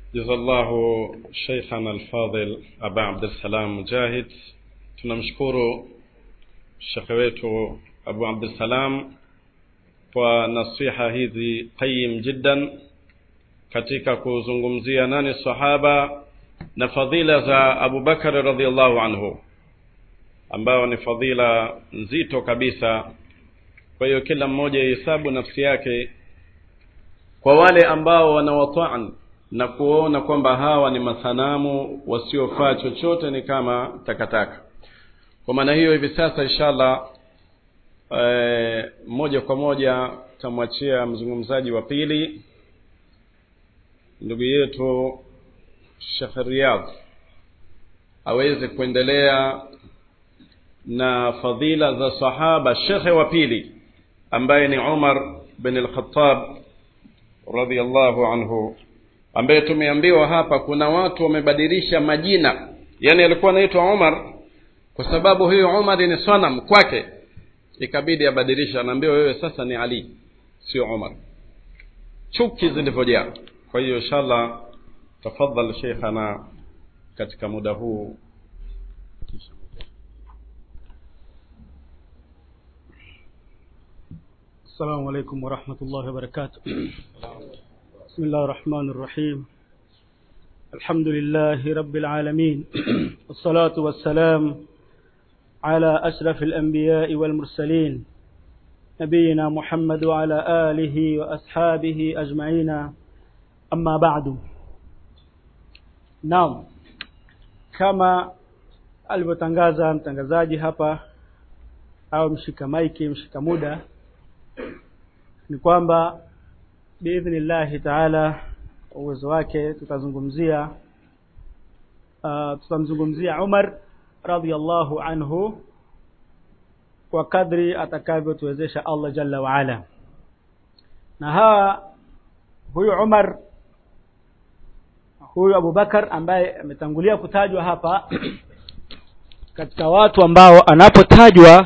جزا الله شيخنا الفاضل أبا عبد السلام مجاهد tunamshukuru shekhe wetu abu abdussalam kwa nasiha hizi qayim jiddan katika kuzungumzia nani sahaba na fadhila za abubakari radiallahu anhu ambayo ni fadhila nzito kabisa kwa hiyo kila mmoja ihesabu nafsi yake kwa wale ambao wanawataan na kuona kwamba hawa ni masanamu wasiofaa chochote ni kama takataka kwa maana hiyo hivi sasa inshallah e, moja kwa moja tamwachia mzungumzaji wa pili ndugu yetu shekh riyadh aweze kuendelea na fadhila za sahaba shekhe wa pili ambaye ni umar bin al-khattab radhiallahu anhu ambaye tumeambiwa hapa kuna watu wamebadilisha majina yani alikuwa anaitwa umar kwa sababu huyo umar ni sanam kwake ikabidi abadilisha anaambiwa wewe sasa ni ali sio umar chuki zilivyojaa kwa hiyo inshallah tafadhal sheikhana katika muda huu السلام عليكم ورحمة الله وبركاته بسم الله الرحمن الرحيم الحمد لله رب العالمين والصلاة والسلام على أشرف الأنبياء والمرسلين نبينا محمد وعلى آله وأصحابه أجمعين أما بعد نعم كما alivyotangaza mtangazaji hapa au mshika maiki mshika muda ni kwamba biidhnillahi taala uwezo wake tutazungumzia uh, tutamzungumzia umar radiallahu anhu kwa kadri atakavyotuwezesha allah jalla waala na hawa huyu umar huyu abubakar ambaye ametangulia kutajwa hapa katika watu ambao anapotajwa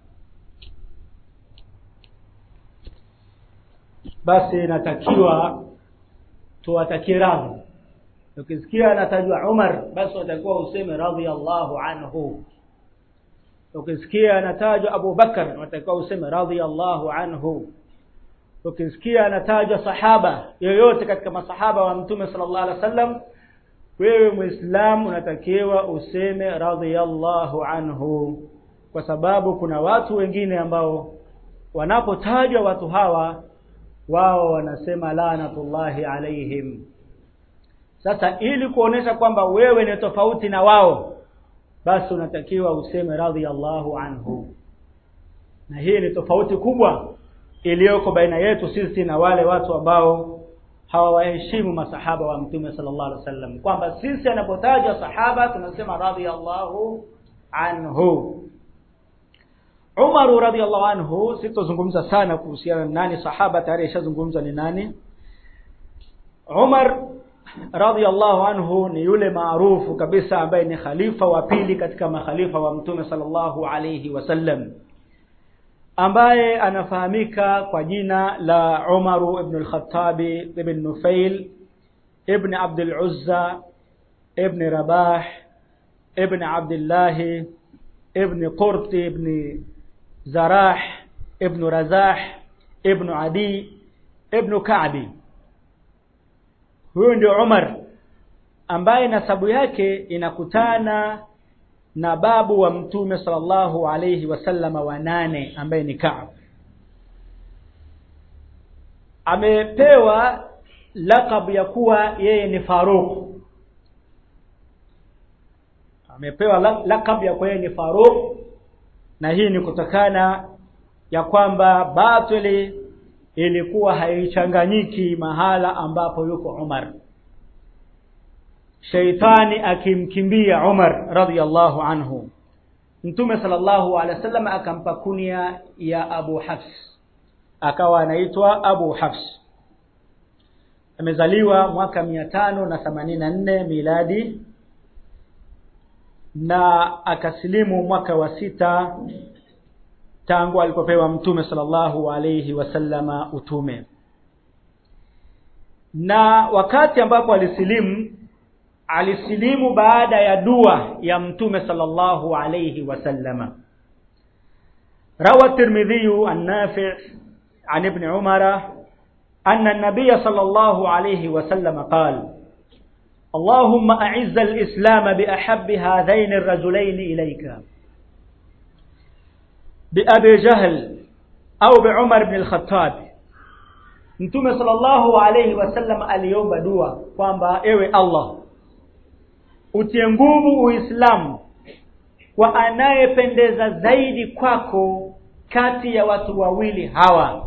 basi inatakiwa tuwatakie radhi ukisikia anatajwa umar basi watakiwa useme radhiallahu anhu ukisikia anatajwa abu bakar watakiwa useme radhiallahu anhu ukisikia anatajwa sahaba yoyote katika masahaba wa mtume sala llahu alih wa sallam wewe mwislamu unatakiwa useme radhiallahu anhu kwa sababu kuna watu wengine ambao wanapotajwa watu hawa wao wanasema lanatullahi alaihim sasa ili kuonesha kwamba wewe ni tofauti na wao basi unatakiwa useme radhiallahu anhu na hii ni tofauti kubwa iliyoko baina yetu sisi na wale watu ambao hawawaheshimu masahaba wa mtume sallallahu alaihi wasallam kwamba sisi anapotajwa sahaba tunasema radhiallahu anhu Umaru radhiallahu anhu sitozungumza sana kuhusiana na nani sahaba tayari ishazungumza ni nani Umar radhiallahu anhu ni yule maarufu kabisa ambaye ni khalifa wa pili katika makhalifa wa mtume sallallahu alayhi wasallam ambaye anafahamika kwa jina la Umaru ibn al-Khattab ibn Nufail ibn Abd al-Uzza ibn Rabah ibn Abdullah ibn Qurt ibn Zarah ibn Razah ibn Adi ibn Ka'bi huyu ndio Umar ambaye nasabu yake inakutana na babu wa mtume sallallahu alayhi wasallama wa nane ambaye ni Ka'b amepewa lakabu ya kuwa yeye ni Faruq amepewa lakabu ya kuwa yeye ni Faruq na hii ni kutokana ya kwamba batili ilikuwa haichanganyiki mahala ambapo yuko Umar sheitani akimkimbia Umar radhiallahu anhu Mtume sallallahu alaihi wasallam akampa kunia ya Abu Hafs akawa anaitwa Abu Hafs amezaliwa mwaka mia tano na themanini na nne miladi na akasilimu mwaka wa sita tangu alipopewa mtume sallallahu alayhi wasallama utume na wakati ambapo alisilimu alisilimu baada ya dua ya mtume sallallahu alayhi wasallama روى الترمذي النافع عن ابن عمر أن النبي صلى الله عليه وسلم قال اللهم أعز الإسلام بأحب هذين الرجلين إليك بأبي جهل أو بعمر بن الخطاب Mtume sallallahu alayhi wasallam aliomba dua kwamba ewe Allah utie nguvu Uislamu kwa anayependeza zaidi kwako kati ya watu wawili hawa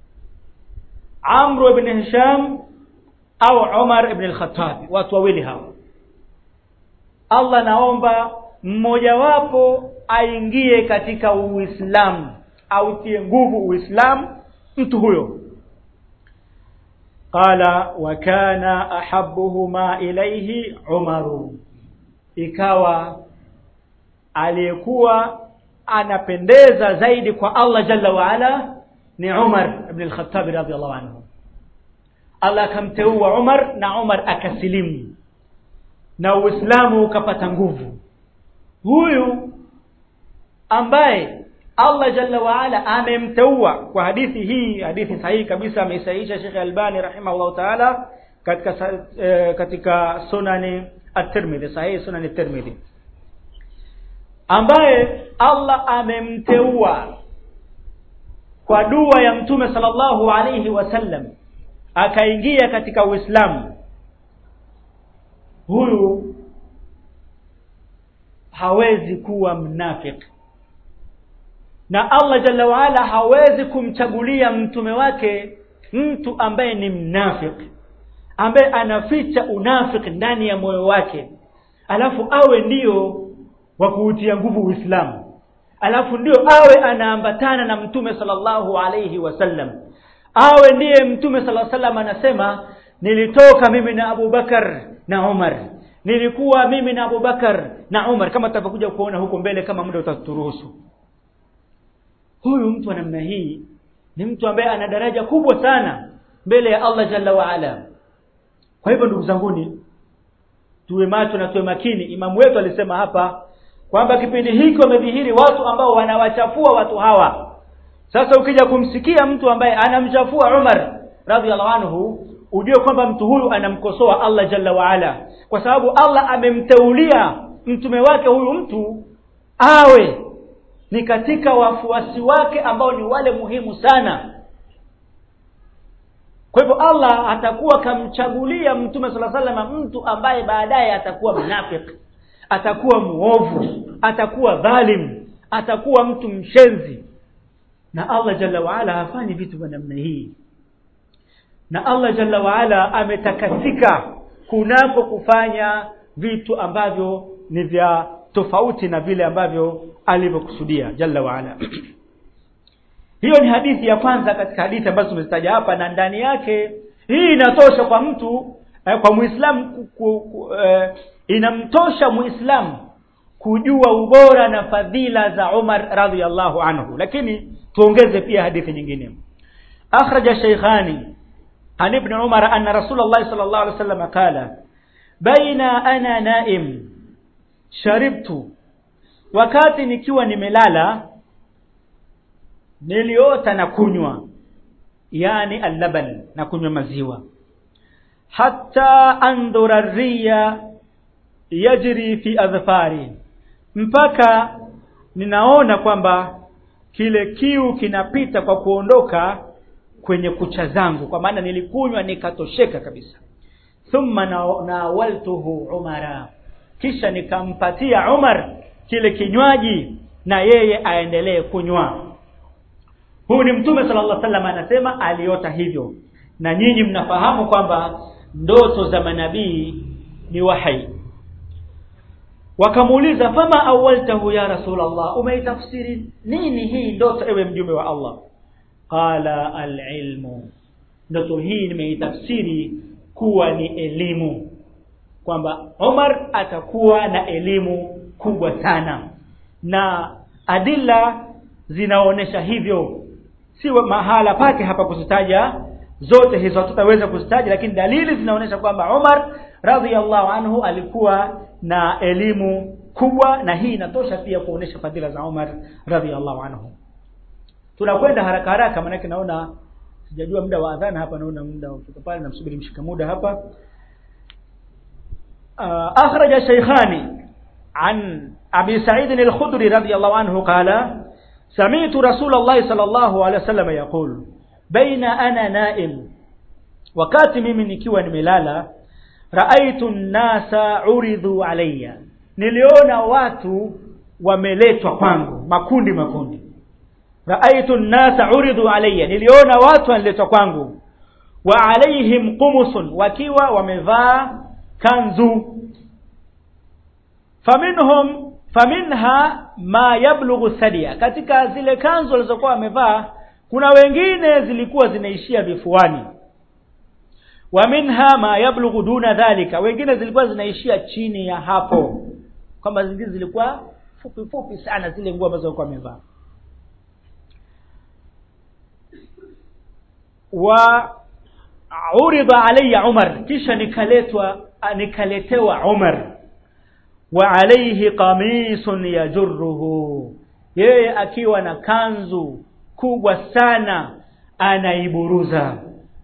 Amr ibn Hisham au Umar ibn al-Khattab watu wawili hawa Allah naomba mmojawapo aingie katika Uislamu autie nguvu Uislamu mtu huyo qala wa kana ahabbuhuma ilayhi Umaru ikawa aliyekuwa anapendeza zaidi kwa Allah jalla wa ala ni Umar ibn al-Khattab radhiyallahu anhu Allah akamteua Umar na Umar akasilimu na Uislamu ukapata nguvu huyu ambaye Allah jalla wa ala amemteua kwa hadithi hii hadithi sahihi kabisa ameisahihisha Sheikh Albani rahimahullah taala katika eh, katika sunani at-Tirmidhi sahihi sunani at-Tirmidhi ambaye Allah amemteua kwa dua ya mtume sallallahu alayhi wasallam akaingia katika Uislamu huyu hawezi kuwa mnafiki na Allah jalla waala hawezi kumchagulia mtume wake mtu ambaye ni mnafiki ambaye anaficha unafiki ndani ya moyo wake alafu awe ndiyo wa kuutia nguvu Uislamu alafu ndio awe anaambatana na mtume sallallahu alayhi wasallam awe ndiye mtume sallallahu alayhi wasallam anasema nilitoka mimi na Abu Bakar na Umar nilikuwa mimi na Abu Bakar na Umar kama tutakuja kuona huko mbele kama muda utaturuhusu huyu mtu wa namna hii ni mtu ambaye ana daraja kubwa sana mbele ya Allah jalla wa ala kwa hivyo ndugu zanguni tuwe macho na tuwe makini imamu wetu alisema hapa kwamba kipindi hiki wamedhihiri watu ambao wanawachafua watu hawa sasa ukija kumsikia mtu ambaye anamchafua Umar radhiallahu anhu ujue kwamba mtu huyu anamkosoa Allah jalla wa ala kwa sababu Allah amemteulia mtume wake huyu mtu awe ni katika wafuasi wake ambao ni wale muhimu sana kwa hivyo Allah atakuwa kamchagulia mtume sala salama mtu ambaye baadaye atakuwa mnafiki atakuwa muovu atakuwa dhalim atakuwa mtu mshenzi na Allah jalla waala hafanyi vitu vya namna hii na Allah jalla waala ametakasika kunako kufanya vitu ambavyo ni vya tofauti na vile ambavyo alivyokusudia jalla waala hiyo ni hadithi ya kwanza katika hadithi ambazo tumezitaja hapa na ndani yake hii inatosha kwa mtu eh, kwa muislamu eh, inamtosha muislamu kujua ubora na fadhila za Umar radhiallahu anhu lakini tuongeze pia hadithi nyingine akhraja shaykhani an ibn umar anna rasulullah sallallahu alaihi wasallam qala baina ana naim sharibtu wakati nikiwa nimelala niliota na kunywa yani allaban na kunywa maziwa hatta andhura riya yajri fi adhfari mpaka ninaona kwamba kile kiu kinapita kwa kuondoka kwenye kucha zangu kwa maana nilikunywa nikatosheka kabisa thumma nawaltuhu umara kisha nikampatia Umar kile kinywaji na yeye aendelee kunywa huu ni mtume sallallahu alaihi wasallam anasema aliota hivyo na nyinyi mnafahamu kwamba ndoto za manabii ni wahai wakamuuliza fama awaltahu ya rasulullah umeitafsiri nini hii ndoto ewe mjumbe wa Allah qala alilmu ndoto hii nimeitafsiri kuwa ni elimu kwamba Umar atakuwa na elimu kubwa sana na adilla zinaonesha hivyo si mahala pake hapa kuzitaja zote hizo hatutaweza kuzitaja lakini dalili zinaonyesha kwamba Umar radhiallahu anhu alikuwa na elimu kubwa na hii inatosha pia kuonesha fadhila za Umar radhiallahu anhu tunakwenda haraka haraka maanake naona sijajua muda wa adhana hapa naona muda ufika pale namsubiri mshika muda hapa uh, akhraja shaykhani an abi sa'id al-khudri radiyallahu anhu qala سمعت رسول الله صلى الله عليه وسلم يقول بين انا نائم wakati mimi nikiwa nimelala raaitu nnasa uridhu alayya niliona watu wameletwa kwangu makundi makundi raaitu nnasa uridhu alayya niliona watu wanaletwa kwangu wa alaihim qumusun wakiwa wamevaa kanzu faminhum faminha ma yablughu sadia katika zile kanzu walizokuwa wamevaa kuna wengine zilikuwa zinaishia vifuani wa minha ma yablughu duna dhalika wengine zilikuwa zinaishia chini ya hapo kwamba zingine zilikuwa fupi fupi sana zile nguo ambazo walikuwa wamevaa wa urida alayya Umar kisha nikaletwa nikaletewa Umar wa alayhi qamisun yajurruhu yeye akiwa na kanzu kubwa sana anaiburuza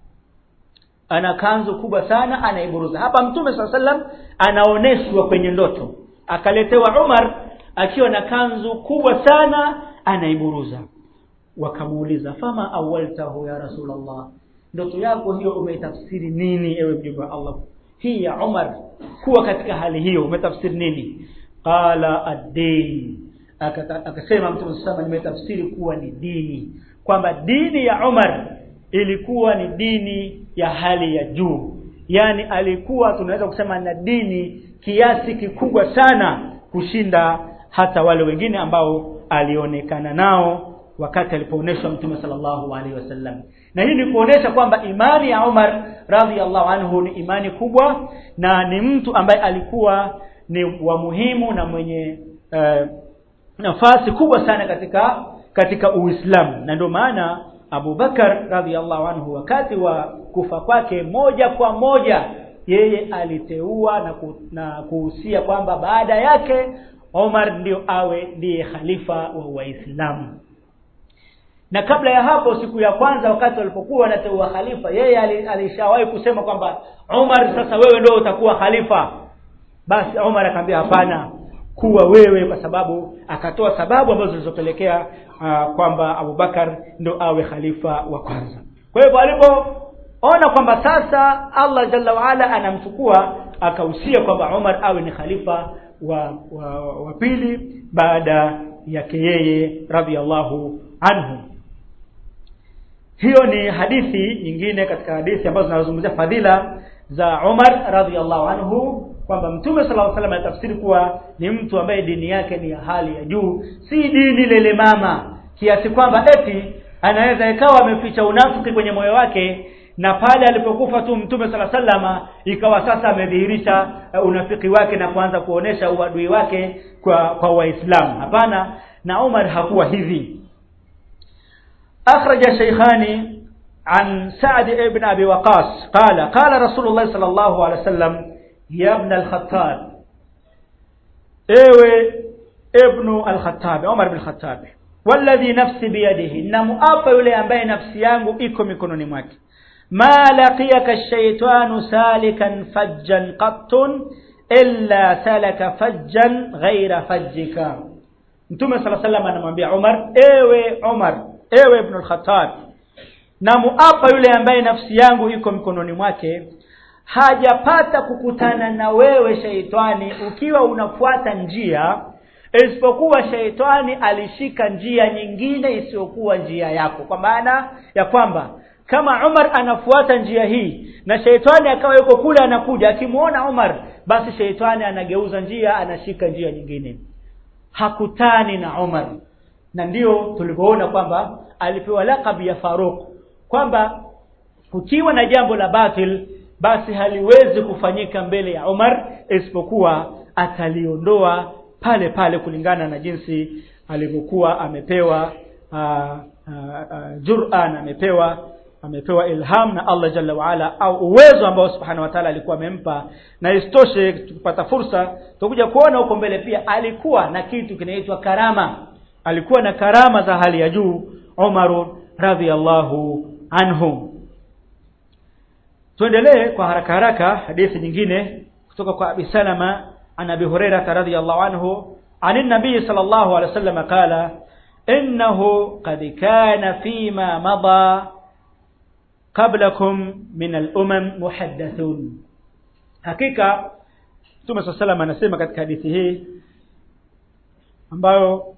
ana kanzu kubwa sana anaiburuza hapa mtume saa sallam anaoneshwa kwenye ndoto akaletewa Umar akiwa na kanzu kubwa sana anaiburuza wakamuuliza fama awaltahu ya rasulullah ndoto yako hiyo umeitafsiri nini ewe mjumbe wa Allah hii ya Umar kuwa katika hali hiyo umetafsiri nini qala ad-din akasema mtume sasa nimetafsiri kuwa ni dini kwamba dini ya Umar ilikuwa ni dini ya hali ya juu yani alikuwa tunaweza kusema na dini kiasi kikubwa sana kushinda hata wale wengine ambao alionekana nao wakati alipoonyeshwa mtume sallallahu alaihi wasallam na hii ni kuonesha kwamba imani ya Umar radhiallahu anhu ni imani kubwa na ni mtu ambaye alikuwa ni wa muhimu na mwenye uh, nafasi kubwa sana katika katika Uislamu na ndio maana Abu Bakar radhiallahu anhu wakati wa kufa kwake moja kwa moja yeye aliteua na, ku, na kuhusia kwamba baada yake Omar ndio awe ndiye khalifa wa Waislamu na kabla ya hapo siku ya kwanza wakati walipokuwa wanateua khalifa yeye alishawahi kusema kwamba Umar sasa wewe ndio utakuwa khalifa basi Umar akamwambia hapana kuwa wewe kwa sababu akatoa sababu ambazo zilizopelekea uh, kwamba Abubakar ndo awe khalifa wa kwanza kwa hivyo alipoona kwamba sasa Allah jalla waala anamchukua akahusia kwamba Umar awe ni khalifa wa wa, wa pili baada yake yeye radhiallahu anhu hiyo ni hadithi nyingine katika hadithi ambazo zinazungumzia fadhila za Umar radhiallahu anhu kwamba mtume sallallahu alaihi wasallam anatafsiri kuwa ni mtu ambaye dini yake ni ya hali ya juu si dini lele mama kiasi kwamba eti anaweza ikawa ameficha unafiki kwenye moyo wake na pale alipokufa tu mtume sala sallama ikawa sasa amedhihirisha uh, unafiki wake na kuanza kuonesha uadui wake kwa kwa waislamu hapana na Umar hakuwa hivi akhraja shaykhani عن سعد بن أبي وقاص قال قال رسول الله صلى الله عليه وسلم يا ابن الخطاب ايوه ابن الخطاب عمر بن الخطاب والذي نفسي بيده نمؤapa yule ambaye nafsi yangu iko mikononi mwake ma laqiyaka ash-shaytanu salikan fajjan qattun illa salaka fajjan ghaira fajjika Mtume صلى الله عليه وسلم anamwambia Umar ewe Umar ewe ibn al-Khattab na muapa yule ambaye nafsi yangu iko mikononi mwake hajapata kukutana na wewe sheitani ukiwa unafuata njia isipokuwa sheitani alishika njia nyingine isiyokuwa njia yako kwa maana ya kwamba kama Umar anafuata njia hii na sheitani akawa yuko kule anakuja akimuona Umar basi sheitani anageuza njia anashika njia nyingine hakutani na Umar na ndio tulivyoona kwamba alipewa lakabi ya Faruq kwamba ukiwa na jambo la batil basi haliwezi kufanyika mbele ya Umar isipokuwa ataliondoa pale pale kulingana na jinsi alivyokuwa amepewa uh, uh, uh, jur'a na amepewa amepewa ilham na Allah jalla waala au uwezo ambao subhanahu wa ta'ala alikuwa amempa na isitoshe tukipata fursa tutakuja kuona huko mbele pia alikuwa na kitu kinaitwa karama alikuwa na karama za hali ya juu Umar radhiallahu anhu tuendelee kwa haraka haraka hadithi nyingine kutoka kwa Abi Salama an Abi Hurairah radhiyallahu anhu عن النبي صلى الله عليه وسلم قال إنه قد كان فيما مضى قبلكم من الأمم محدثون hakika Mtume صلى الله عليه وسلم anasema katika hadithi hii ambayo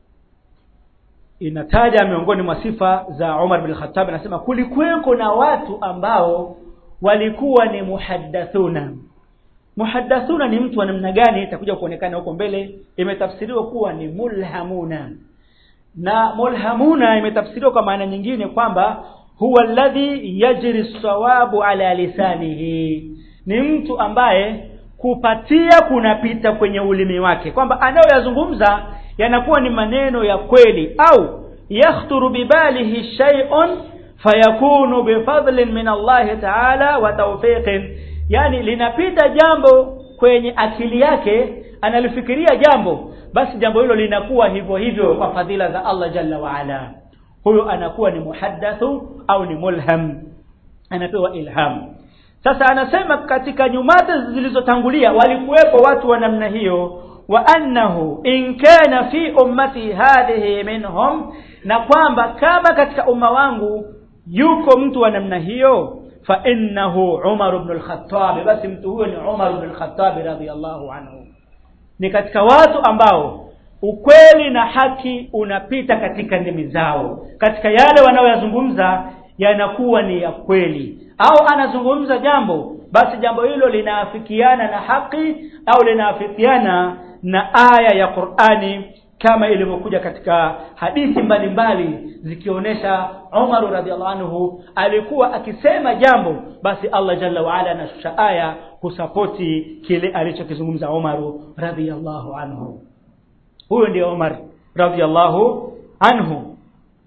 inataja miongoni mwa sifa za Umar bin Khattab anasema kulikuweko na watu ambao walikuwa ni muhaddathuna muhaddathuna ni mtu wa namna gani itakuja kuonekana huko mbele imetafsiriwa kuwa ni mulhamuna na mulhamuna imetafsiriwa kwa maana nyingine kwamba huwa alladhi yajri sawabu ala lisanihi ni mtu ambaye kupatia kunapita kwenye ulimi wake kwamba anayoyazungumza yanakuwa ni maneno ya kweli au yakhturu bibalihi shay'un fayakunu bifadlin min Allah ta'ala wa tawfiqin yani linapita jambo kwenye akili yake analifikiria jambo basi jambo hilo linakuwa hivyo hivyo kwa fadhila za Allah jalla wa ala huyo anakuwa ni muhaddathu au ni mulham anapewa ilham sasa anasema katika nyumata zilizotangulia walikuwepo watu wa namna hiyo wa annahu in kana fi ummati hadhihi minhum na kwamba kama katika umma wangu yuko mtu wa namna hiyo fa innahu Umar ibn al-Khattab basi mtu huyo ni Umar ibn al-Khattab radhiyallahu anhu ni katika watu ambao ukweli na haki unapita katika ndimi zao katika yale wanaoyazungumza yanakuwa ni ya kweli au anazungumza jambo basi jambo hilo linaafikiana na haki au linaafikiana na aya ya Qur'ani kama ilivyokuja katika hadithi mbalimbali zikionyesha Umar radhiallahu anhu alikuwa akisema jambo basi Allah jalla waala anashusha aya kusapoti kile alichokizungumza Umar radhiallahu anhu huyo ndio Umar radhiallahu anhu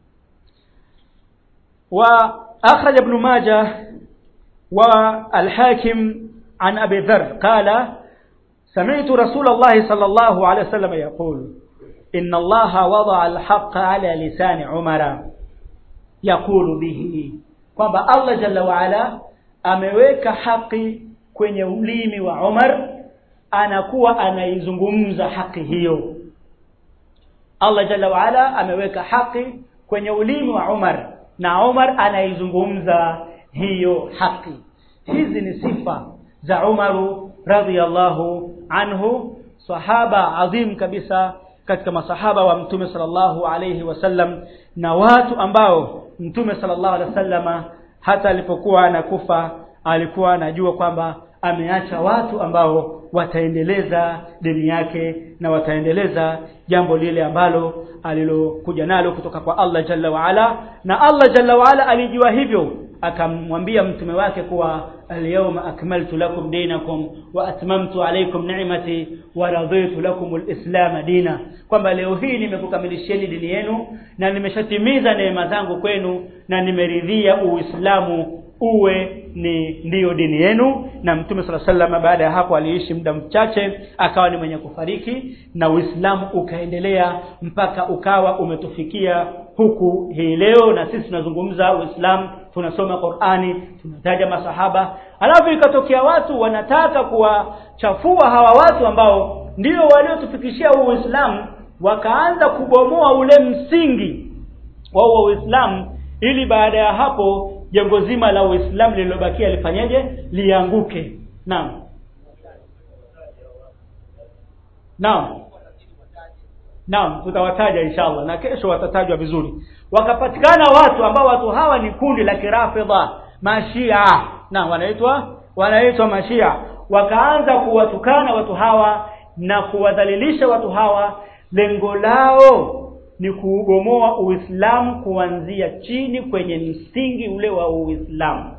wa akhraj ibn majah wa al-hakim an abi dharr qala سمعت رسول الله صلى الله عليه وسلم يقول إن الله وضع الحق على لسان عمر يقول به kwamba Allah jalla waala ameweka haki kwenye ulimi wa Umar anakuwa anaizungumza haki hiyo Allah jalla waala ameweka haki kwenye ulimi wa Umar na Umar anaizungumza hiyo haki hizi ni sifa za Umaru radhiyallahu anhu sahaba adhim kabisa katika masahaba wa mtume sallallahu alayhi wasallam na watu ambao mtume sallallahu alayhi wasallama hata alipokuwa anakufa alikuwa anajua kwamba ameacha watu ambao wataendeleza dini yake na wataendeleza jambo lile ambalo alilokuja nalo kutoka kwa Allah jalla waala na Allah jalla waala alijua hivyo akamwambia mtume wake kuwa alyawma akmaltu lakum dinakum wa atmamtu alaykum ni'mati wa raditu lakum alislam dina kwamba leo hii nimekukamilishieni dini yenu na nimeshatimiza neema zangu kwenu na nimeridhia uislamu uwe ni ndiyo dini yenu na mtume sala sallam baada ya hapo aliishi muda mchache akawa ni mwenye kufariki na uislamu ukaendelea mpaka ukawa umetufikia huku hii leo na sisi tunazungumza uislamu tunasoma Qur'ani tunataja masahaba alafu ikatokea watu wanataka kuwachafua hawa watu ambao ndio waliotufikishia huu Uislamu wakaanza kubomoa ule msingi wa Uislamu ili baada ya hapo jengo zima la Uislamu lililobakia lifanyeje lianguke naam naam naam tutawataja inshallah na kesho watatajwa vizuri wakapatikana watu ambao watu hawa ni kundi la kirafidha mashia na wanaitwa wanaitwa mashia wakaanza kuwatukana watu hawa na kuwadhalilisha watu hawa lengo lao ni kuugomoa uislamu kuanzia chini kwenye msingi ule wa uislamu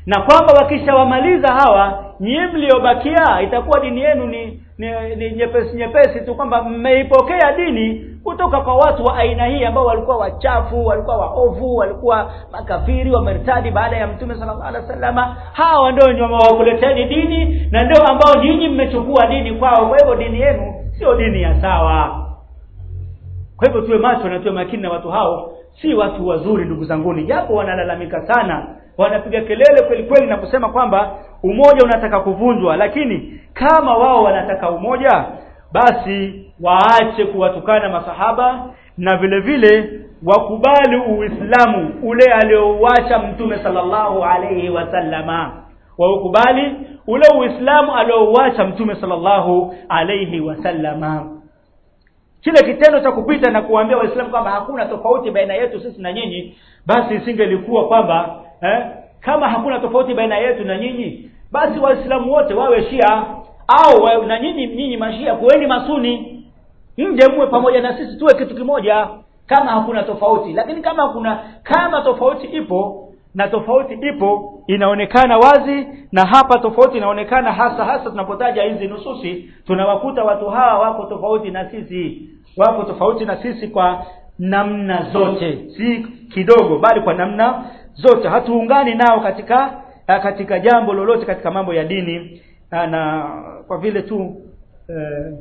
na kwamba wakishawamaliza hawa nyie mliobakia itakuwa dini yenu ni, ni, ni nyepesi nyepesi tu kwamba mmeipokea dini kutoka kwa watu wa aina hii ambao walikuwa wachafu walikuwa waovu walikuwa makafiri wamertadi baada ya mtume sallallahu alaihi wasallama hawa ndio wakuleteni dini na ndio ambao nyinyi mmechukua dini kwao kwa hivyo dini yenu sio dini ya sawa kwa hivyo tuwe macho na tuwe makini na watu hao si watu wazuri ndugu zanguni japo wanalalamika sana wanapiga kelele kweli kweli na kusema kwamba umoja unataka kuvunjwa lakini kama wao wanataka umoja basi waache kuwatukana masahaba na vile vile wakubali uislamu ule aliouacha mtume sallallahu alayhi wasallama waukubali ule uislamu aliouacha mtume sallallahu alayhi wasallama kile kitendo cha kupita na kuambia waislamu kwamba hakuna tofauti baina yetu sisi na nyinyi basi isingelikuwa kwamba eh, kama hakuna tofauti baina yetu na nyinyi basi waislamu wote wawe shia au wa, na nyinyi nyinyi mashia kuweni masuni mje muwe pamoja na sisi tuwe kitu kimoja kama hakuna tofauti lakini kama kuna kama tofauti ipo na tofauti ipo inaonekana wazi na hapa tofauti inaonekana hasa hasa tunapotaja hizi nususi tunawakuta watu hawa wako tofauti na sisi wako tofauti na sisi kwa namna zote si kidogo bali kwa namna zote hatuungani nao katika katika jambo lolote katika mambo ya dini na kwa vile tu eh,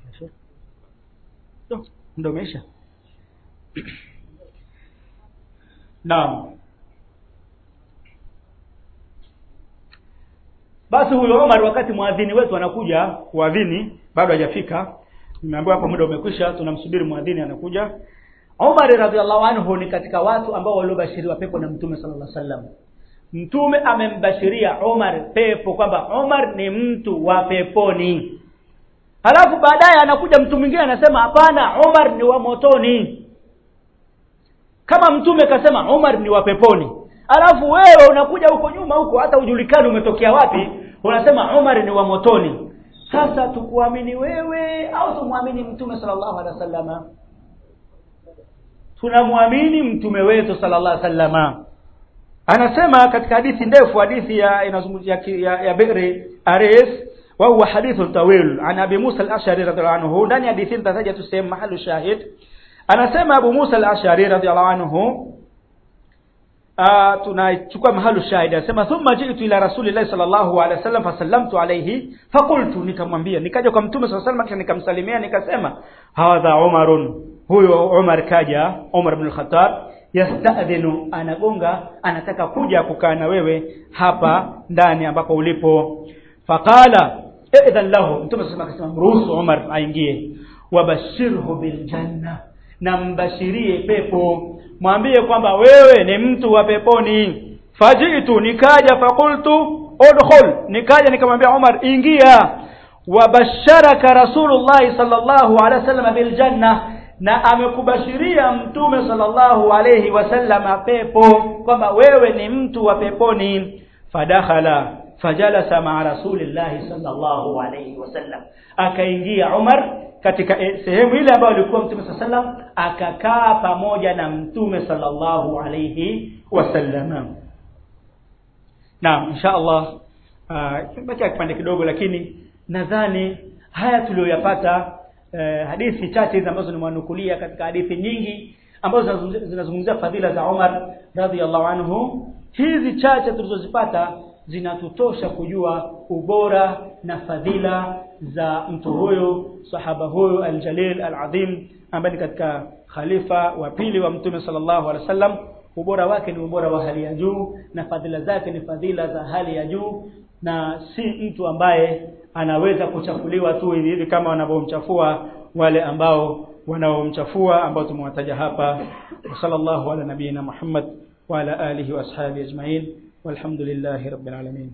muda umeisha naam basi huyo Omar wakati mwadhini wetu anakuja kuadhini bado hajafika nimeambiwa hapa muda umekwisha tunamsubiri mwadhini anakuja Omar radhiallahu anhu ni katika watu ambao waliobashiriwa pepo na Mtume sallallahu alaihi wasallam Mtume amembashiria Omar pepo kwamba Omar ni mtu wa peponi halafu baadaye anakuja mtu mwingine anasema hapana Omar ni wa motoni kama mtume kasema Omar ni wa peponi alafu wewe unakuja huko nyuma huko hata ujulikani umetokea wapi unasema Omar ni wa motoni sasa tukuamini wewe au tumwamini mtume sallallahu alaihi wasallama tunamwamini mtume wetu sallallahu alaihi wasallama anasema katika hadithi ndefu hadithi ya inazungumzia ya, ya Bikri Aris wa huwa hadithun tawil an Abi Musa al-Ash'ari radhiallahu anhu ndani ya hadithi nitataja tu sehemu mahali shahid anasema Abu Musa al-Ash'ari radhiallahu anhu tunachukua mahali shahidi anasema thumma ji'tu ila rasulillahi sallallahu alaihi wasallam fasallamtu alayhi faqultu nikamwambia nikaja kwa mtume sallallahu alaihi wasallam nikamsalimia nikasema hadha umarun huyo Umar kaja Umar ibn al-Khattab yastadhinu anagonga anataka kuja kukaa na wewe hapa ndani ambapo ulipo faqala idhan lahu mtume sallallahu akasema mruhusu Umar aingie wabashirhu bil janna na mbashirie pepo mwambie kwamba wewe ni mtu wa peponi fajitu nikaja fakultu udkhul nikaja nikamwambia Umar ingia wabasharaka rasulullah sallallahu alaihi wasallam bil janna na amekubashiria mtume sallallahu alayhi wasallam pepo kwamba wewe ni mtu wa peponi fadakhala fajalasa ma'a rasulillahi sallallahu alayhi wasallam akaingia Umar katika sehemu ile ambayo alikuwa mtume sallam akakaa pamoja na mtume sallallahu alayhi wasallam naam insha Allah baki kipande kidogo lakini nadhani haya tuliyoyapata eh, hadithi chache hizi ambazo nimewanukulia katika hadithi nyingi ambazo zinazungumzia fadhila za Umar radhiallahu anhu hizi chache tulizozipata zinatutosha kujua ubora na fadhila za mtu huyu sahaba huyu aljalil alazim ambaye ni katika khalifa wa pili wa mtume sallallahu alaihi wasallam ubora wake ni ubora wa hali ya juu na fadhila zake ni fadhila za hali ya juu na si mtu ambaye anaweza kuchafuliwa tu hivi hivi kama wanavyomchafua wale ambao wanaomchafua ambao tumewataja hapa sallallahu ala nabiyina Muhammad wa ala alihi wa ashabihi ajma'in walhamdulillahi rabbil alamin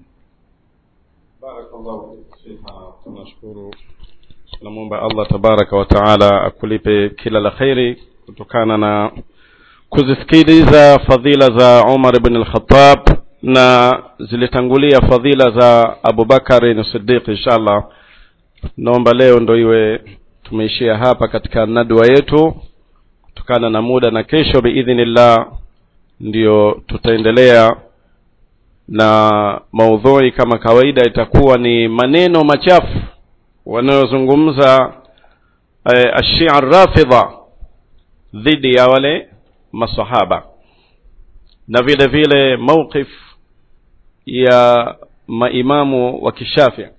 barakallahu fiha tunashukuru tunamwomba Allah tabaraka wa taala akulipe kila la khairi kutokana na kuzisikiliza fadhila za Umar ibn al-Khattab na zilitangulia fadhila za Abu Bakari na Siddiq inshallah naomba leo ndo iwe tumeishia hapa katika nadwa yetu kutokana na muda na kesho biidhnillah ndio tutaendelea na maudhui kama kawaida itakuwa ni maneno machafu wanayozungumza eh, ashia rafidha dhidi ya wale masahaba na vile vile mawqif ya maimamu wa kishafia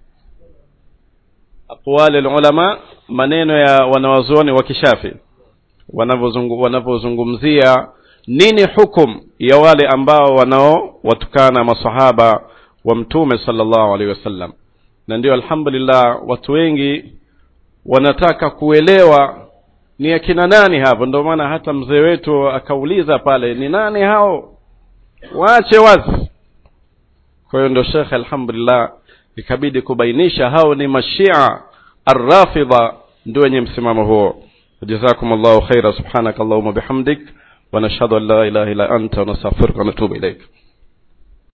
aqwali ulama maneno ya wanawazuoni wa kishafi wanavyozungumzia nini hukum ya wale ambao wanaowatukana masahaba wa mtume sallallahu alaihi wasallam na ndio alhamdulillah watu wengi wanataka kuelewa ni akina nani hapo ndio maana hata mzee wetu akauliza pale ni nani hao waache wazi kwa hiyo ndio shekhe alhamdulillah ikabidi kubainisha hao ni mashia arrafidha ndio wenye msimamo huo jazakum llahu khaira subhanaka allahuma bihamdik ونشهد أن لا إله إلا أنت ونستغفرك ونتوب إليك